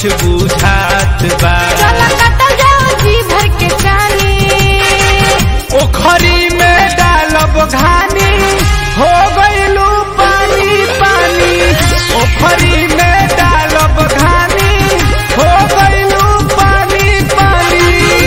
कुछ बुझात बा चला कतल जाओ जी भर के जानी ओखरी में डालब घानी हो गइलू पानी पानी ओखरी में डालब घानी हो गइलू पानी पानी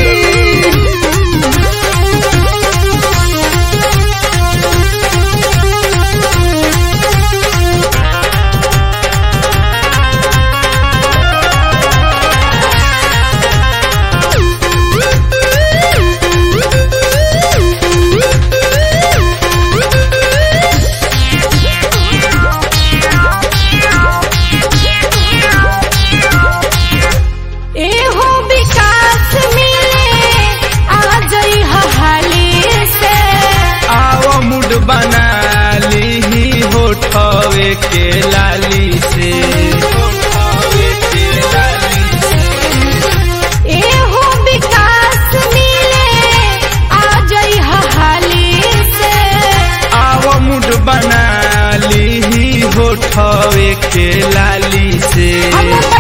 एहो विकास मिले आ जई हाली से आओ मुड बना ली होठवे के लाली से होठवे के लाली से। एहो विकास मिले आ जई हाली से आओ मुड बना ली होठवे के लाली से हम